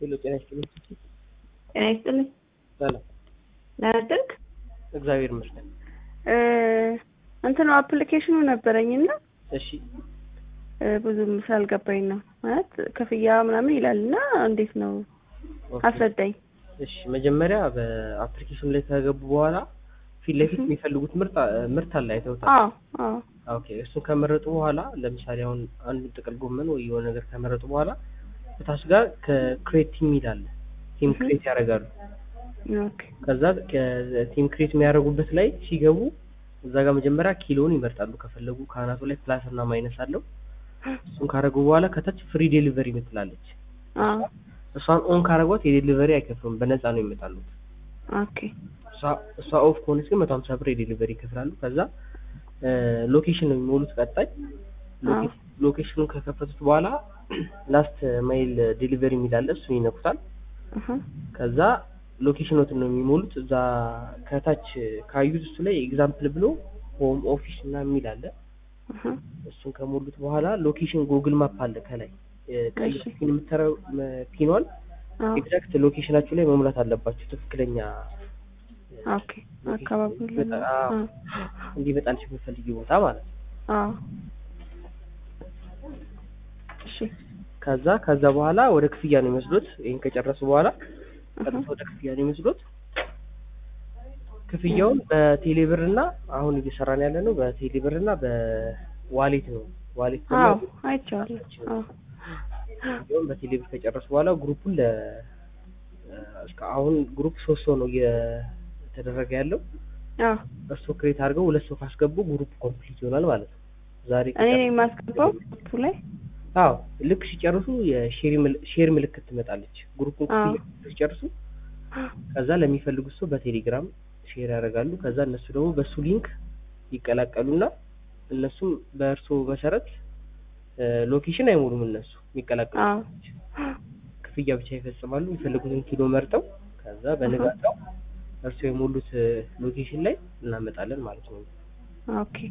ሄሎ ጤና ይስጥልኝ። ጤና ይስጥልኝ። ሰላም ደህና አደርክ? እግዚአብሔር ይመስገን። እንትኑ አፕሊኬሽኑ ነበረኝና እሺ ብዙም ስላልገባኝ ነው ማለት ክፍያ ምናምን ይላል እና እንዴት ነው ኦኬ። አስረዳኝ። እሺ መጀመሪያ በአፕሊኬሽኑ ላይ ከገቡ በኋላ ፊት ለፊት የሚፈልጉት ምርት ምርት አለ አይተውታል። አዎ አዎ ኦኬ እሱን ከመረጡ በኋላ ለምሳሌ አሁን አንድ ጥቅል ጎመን ወይ የሆነ ነገር ከመረጡ በኋላ ከታች ጋር ከክሬት ቲም ይላል ቲም እህ። ክሬት ያደርጋሉ። ኦኬ ከዛ ቲም ክሬት የሚያደርጉበት ላይ ሲገቡ እዛ ጋር መጀመሪያ ኪሎን ይመርጣሉ። ከፈለጉ ከአናቱ ላይ ፕላስ እና ማይነስ አለው። እሱን ካደረጉ በኋላ ከታች ፍሪ ዴሊቨሪ ምትላለች። አዎ እሷን ኦን ካደረጓት የዴሊቨሪ አይከፍሉም፣ በነፃ ነው ይመጣሉት። ኦኬ እሷ- እሷ ኦፍ ከሆነች ግን መቶ ሀምሳ ብር የዴሊቨሪ ይከፍላሉ። ከዛ ሎኬሽን ነው የሚሞሉት። ቀጣይ አዎ ሎኬሽኑን ከከፈቱት በኋላ ላስት ማይል ዴሊቨሪ የሚላለ እሱን ይነኩታል። እህ ከዛ ሎኬሽኖትን ነው የሚሞሉት። እዛ ከታች ካዩት እሱ ላይ ኤግዛምፕል ብሎ ሆም ኦፊስ እና የሚል አለ። እህ እሱን ከሞሉት በኋላ ሎኬሽን ጉግል ማፕ አለ ከላይ ቀይ እሺ። ፒን የምትረው ፒኗን አዎ ኤግዛክት ሎኬሽናችሁ ላይ መሙላት አለባችሁ። ትክክለኛ ኦኬ አካባቢው ላይ ነው። አዎ፣ አዎ እንዲመጣልሽ የምትፈልጊ ቦታ ማለት ነው። አዎ እሺ ከዛ ከዛ በኋላ ወደ ክፍያ ነው የሚወስዱት። ይህን ከጨረሱ በኋላ እህ ቀጥታ ወደ ክፍያ ነው የሚወስዱት። ክፍያውን በቴሌብር እና አሁን እየሰራን ያለ ነው በቴሌብር እና በዋሌት ነው። ዋሌት ደግሞ አዎ አይቼዋለሁ። አዎ ክፍያውን በቴሌብር ከጨረሱ በኋላ ግሩፑን ለ እስከ አሁን ግሩፕ ሶስት ሰው ነው እየተደረገ ያለው። አዎ እሱ ክሬት አድርገው ሁለት ሰው ካስገቡ ግሩፕ ኮምፕሊት ይሆናል ማለት ነው። ዛሬ እኔ ነኝ የማስገባው ግሩፑ ላይ አዎ ልክ ሲጨርሱ የሼር ምል- ሼር ምልክት ትመጣለች። ግሩፑን አዎ። ክፍያ ሲጨርሱ ከዛ ለሚፈልጉት ሰው በቴሌግራም ሼር ያደርጋሉ። ከዛ እነሱ ደግሞ በሱ ሊንክ ይቀላቀሉና እነሱም በእርሶ መሰረት እ፣ ሎኬሽን አይሞሉም። እነሱ የሚቀላቀሉ አዎ ክፍያ ብቻ ይፈጽማሉ። የሚፈልጉትን ኪሎ መርጠው ከዛ በንጋታው እርሶ የሞሉት እ፣ ሎኬሽን ላይ እናመጣለን ማለት ነው። ኦኬ